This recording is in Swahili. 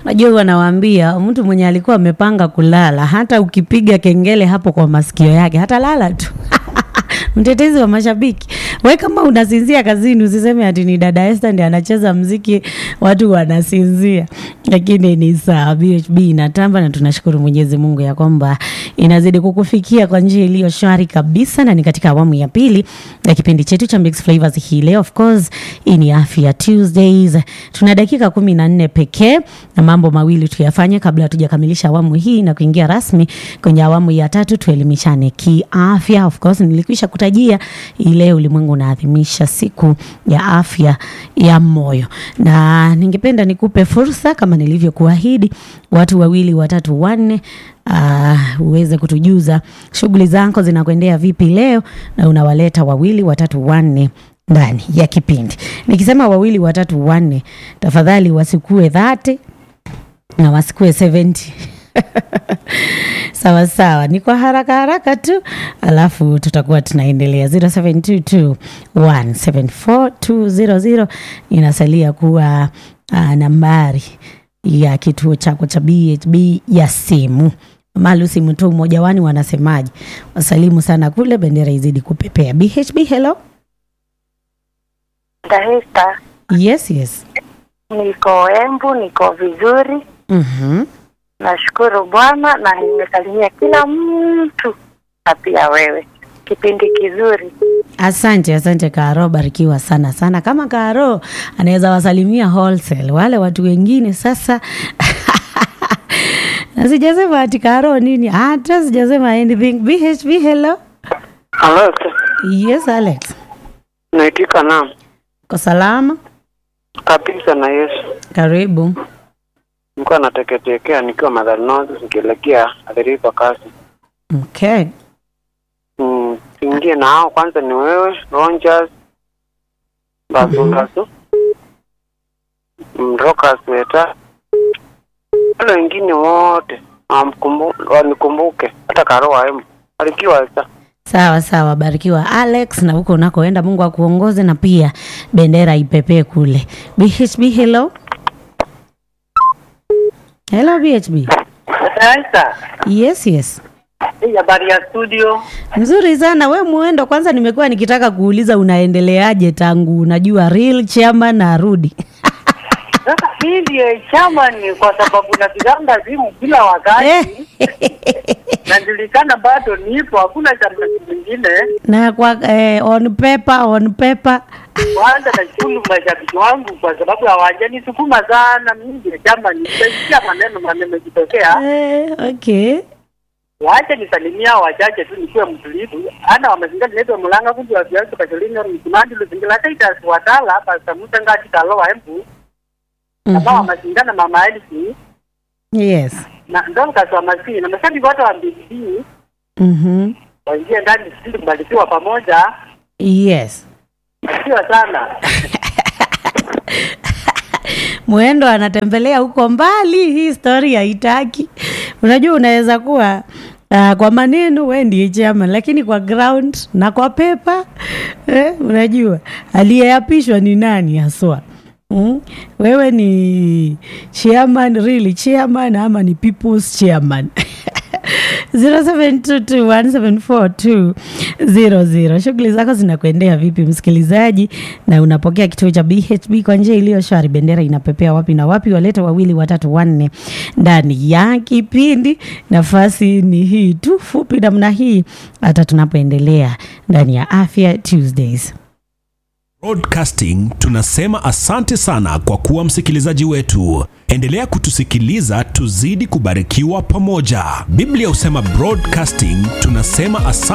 Najua wanawaambia mtu mwenye alikuwa amepanga kulala, hata ukipiga kengele hapo kwa masikio yake hata lala tu. Mtetezi wa mashabiki, we kama unasinzia kazini, usiseme ati ni dada Esther ndiye anacheza mziki watu wanasinzia, lakini ni sawa. BHB inatamba na tunashukuru Mwenyezi Mungu ya kwamba inazidi kukufikia kwa njia iliyo shwari kabisa, na ni katika awamu ya pili ya kipindi chetu cha Mixed Flavors hii leo. Of course hii ni Afya Tuesdays, tuna dakika kumi na nne pekee na mambo mawili tuyafanye kabla hatujakamilisha awamu hii na kuingia rasmi kwenye awamu ya tatu, tuelimishane kiafya. Of course nilikwisha kutajia ile ulimwengu unaadhimisha siku ya afya ya moyo, na ningependa nikupe fursa kama nilivyokuahidi, watu wawili watatu wanne Uh, uweze kutujuza shughuli zako zinakwendea vipi leo, na unawaleta wawili watatu wanne ndani ya kipindi. Nikisema wawili watatu wanne, tafadhali wasikue dhati na wasikue 70 sawa sawa, ni kwa haraka haraka tu, alafu tutakuwa tunaendelea. 0722174200 inasalia kuwa uh, nambari ya kituo chako cha BHB ya simu. Malusi mtu mmoja wani wanasemaje? Wasalimu sana kule, bendera izidi kupepea. BHB, hello. Dahista, Yes, yes. niko Embu, niko vizuri, Mhm. nashukuru Bwana na nimesalimia kila mtu na pia wewe. Kipindi kizuri. Asante, asante Karo, barikiwa sana sana. Kama Karo anaweza wasalimia wholesale wale watu wengine sasa na sijasema ati Karo nini, hata sijasema anything. BHB, hello. Alex, Yes, Alex. naitika naam Kwa salama? kabisa na Yesu. Karibu. Nilikuwa nateketekea nikiwa Madhari North nikielekea Athirifa kasi. Okay. Mm, tuingie na hao kwanza ni wewe Rogers Basungasu mm, Rokas Weta wale wengine wote wamkumbu- wanikumbuke hata Karo waemu alikiwa sa Sawa sawa, barikiwa Alex, na huko unakoenda Mungu akuongoze na pia bendera ipepee kule. BHB, hello. Hello BHB. Sasa Yes, yes. hii habari ya studio Mzuri sana we Muendo, kwanza nimekuwa nikitaka kuuliza unaendeleaje tangu unajua real chairman arudi. sasa hii ndiyo chama ni kwa sababu napiganga simu kila wakati najulikana bado nipo, hakuna chama kingine. na kwa eh, on paper, on paper. Kwanza nashukuru mashabiki wangu kwa sababu hawajanisukuma sana. Mimi ndiyo chama nimesikia maneno maneno kitokea, Eh, okay. wacha nisalimia wachache tu nikiwe mtulivu. Ana wamazinga niletwa mulanga kundi wa viazi kashilinga msimandi luzingira hata itasiwatala hapa samuta ngati kalowa embu kama Mhm. wamashindana mama Elsi Yes. na ndo mkasi wa masii na mashabiki wote wa mbili Mhm. waingie ndani sisi kubarikiwa pamoja Yes. barikiwa sana Mwendo anatembelea huko mbali, hii story haitaki. Unajua, unaweza kuwa uh, kwa maneno we ndiye chairman, lakini kwa ground na kwa pepa eh, unajua aliyeapishwa ni nani haswa? Mm? Wewe ni chairman, really chairman ama ni people's chairman? 0722174200. Shughuli zako zinakuendea vipi msikilizaji, na unapokea kituo cha BHB kwa njia iliyo shwari? Bendera inapepea wapi na wapi? Waleta wawili watatu wanne ndani ya kipindi. Nafasi ni hii tu fupi namna hii, hata tunapoendelea ndani ya Afya Tuesdays. Broadcasting tunasema asante sana kwa kuwa msikilizaji wetu. Endelea kutusikiliza tuzidi kubarikiwa pamoja. Biblia husema broadcasting tunasema asante